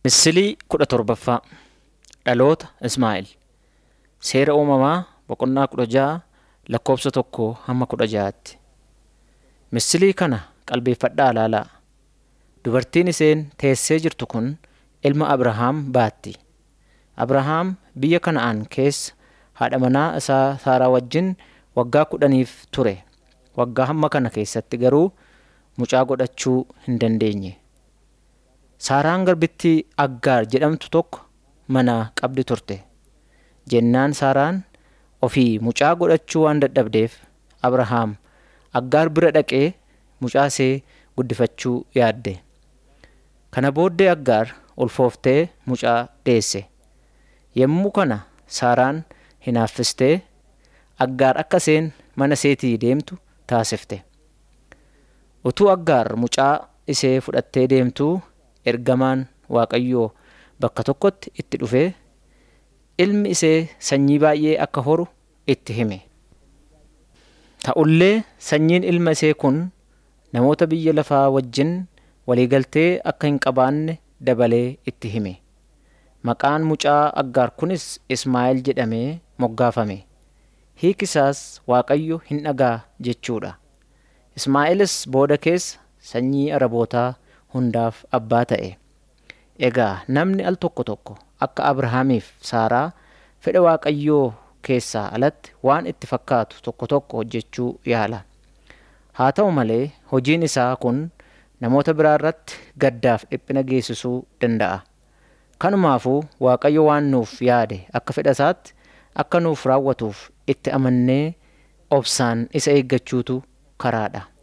Misilii kudha torbaffaa Dhaloota Ismaa'eel Seera uumamaa boqonnaa kudha ja'a lakkoofsa tokko hamma kudha ja'aatti. Misilii kana qalbeeffadhaa ilaalaa. Dubartiin isheen teessee jirtu kun ilma Abrahaam baatti. Abrahaam biyya Kana'aan keessa haadha manaa isaa Saaraa wajjin waggaa kudhaniif ture. Waggaa hamma kana keessatti garuu mucaa godhachuu hin dandeenye. Saaraan garbittii Aggaar jedhamtu tokko mana qabdi turte. Jennaan Saaraan ofii mucaa godhachuu waan dadhabdeef Abrahaam Aggaar bira dhaqee mucaa ishee guddifachuu yaadde. Kana booddee Aggaar ulfooftee mucaa deesse. Yommuu kana Saaraan hinaaffistee Aggaar akka isheen mana isheetii deemtu taasifte. Utuu Aggaar mucaa ishee fudhattee deemtuu ergamaan Waaqayyoo bakka tokkotti itti dhufee ilmi ishee sanyii baay'ee akka horu itti hime. Ta'ullee sanyiin ilma ishee kun namoota biyya lafaa wajjin waliigaltee akka hin qabaanne dabalee itti hime. Maqaan mucaa Aggaar kunis Ismaa'eel jedhamee moggaafame. Hiiki isaas Waaqayyo hin dhagaa jechuudha. Ismaa'eelis booda keessa sanyii Arabootaa hundaaf abbaa ta'e. Egaa namni al tokko tokko akka Abrahaamiif Saaraa fedha Waaqayyoo keessaa alatti waan itti fakkaatu tokko tokko hojjechuu yaala. Haa ta'u malee hojiin isaa kun namoota biraa irratti gaddaaf dhiphina geessisuu danda'a. Kanumaafuu Waaqayyo waan nuuf yaade akka fedha isaatti akka nuuf raawwatuuf itti amannee obsaan isa eeggachuutu karaadha.